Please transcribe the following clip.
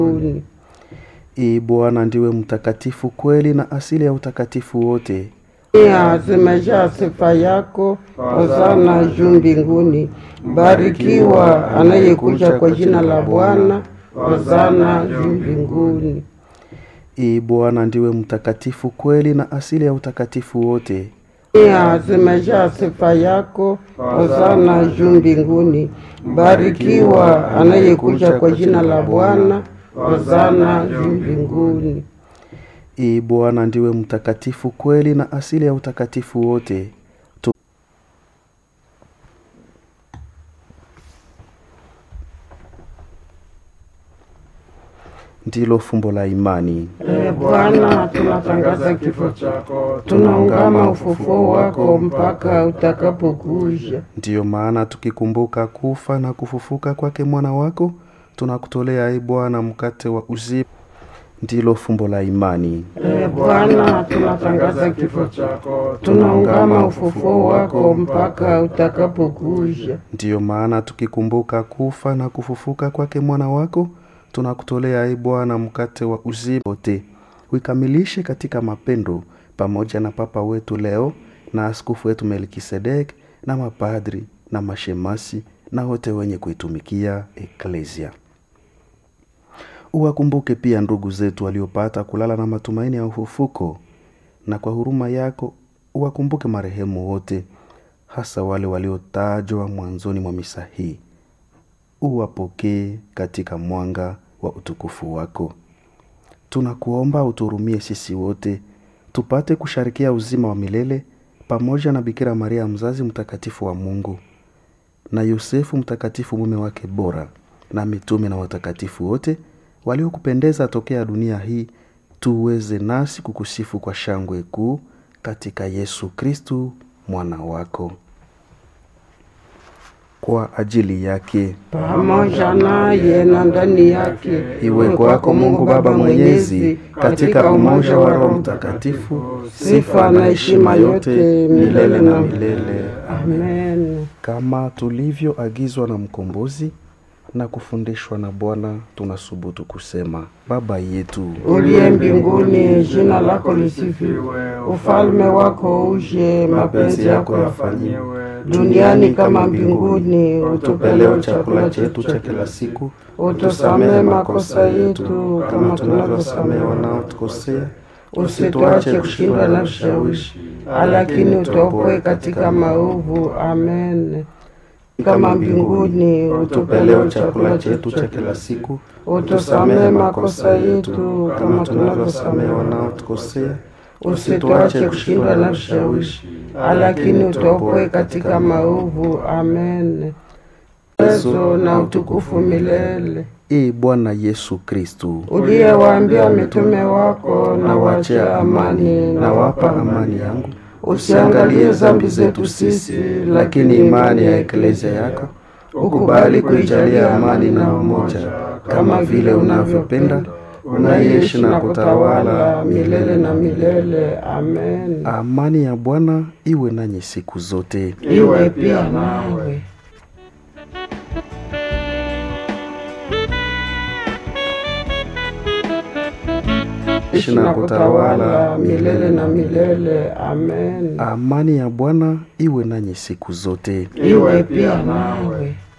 mbinguni. Ee Bwana ndiwe mtakatifu kweli na asili ya utakatifu wote. Dunia zimejaa sifa yako, hosana juu mbinguni. Barikiwa anayekuja kwa jina la Bwana, hosana juu mbinguni. Ee Bwana ndiwe mtakatifu kweli na asili ya utakatifu wote. Dunia zimejaa sifa yako, hosana juu mbinguni. Barikiwa anayekuja kwa jina la Bwana, hosana juu mbinguni. Ee Bwana ndiwe mtakatifu kweli na asili ya utakatifu wote. Tu- Ndilo fumbo la imani. Ee Bwana, tunatangaza kifo chako, tunaungama ufufuo wako mpaka utakapokuja. Ndiyo maana tukikumbuka kufa na kufufuka kwake mwana wako, tunakutolea e Bwana mkate wa uzima. Ndilo fumbo la imani. Ee Bwana, tunatangaza kifo chako, tunaungama ufufuo wako mpaka utakapokuja. Ndiyo maana tukikumbuka kufa na kufufuka kwake mwana wako, tunakutolea e Bwana mkate wa uzima wote. Uikamilishe katika mapendo pamoja na Papa wetu leo na askofu wetu Melkisedek na mapadri na mashemasi na wote wenye kuitumikia eklesia. Uwakumbuke pia ndugu zetu waliopata kulala na matumaini ya ufufuko, na kwa huruma yako uwakumbuke marehemu wote, hasa wale waliotajwa mwanzoni mwa misa hii. Uwapokee katika mwanga wa utukufu wako. Tunakuomba uturumie sisi wote tupate kusharikia uzima wa milele pamoja na Bikira Maria mzazi mtakatifu wa Mungu na Yosefu mtakatifu mume wake bora na mitume na watakatifu wote waliokupendeza tokea dunia hii, tuweze nasi kukusifu kwa shangwe kuu katika Yesu Kristu mwana wako. Kwa ajili yake Pamoja naye na ndani yake, iwe kwako Mungu Baba Mwenyezi, katika umoja wa Roho Mtakatifu, sifa na heshima yote milele na milele. Amen. Kama tulivyoagizwa na Mkombozi na kufundishwa na Bwana, tunasubutu kusema: Baba yetu Uliye mbinguni, jina lako lisifiwe, ufalme wako uje, mapenzi yako yafanyiwe duniani kama mbinguni. Utupe leo chakula chetu cha kila siku, utusamehe makosa yetu kama tunavyosamehe wanaotukosea, usituache kushindwa na vishawishi, lakini utuokoe katika maovu. Amen. Kama mbinguni, utupe leo chakula chetu cha kila siku, utusamehe makosa yetu kama tunavyosamehe wanaotukosea, usituache kushindwa na vishawishi, lakini utuokoe katika maovu. Amen. Uwezo na utukufu milele. Ee Bwana Yesu Kristu, Uliyewaambia mitume wako, na waachia amani, na nawapa wapa amani yangu, Usiangalie dhambi zetu sisi, lakini imani ya eklesia yako ukubali kuijalia amani na umoja, kama vile unavyopenda unaishi na kutawala milele na milele. Amen. Amani ya Bwana iwe nanyi siku zote. Iwe pia nawe. Ishi na kutawala milele na milele. Amen. Amani ya Bwana iwe nanyi siku zote. Iwe pia nawe.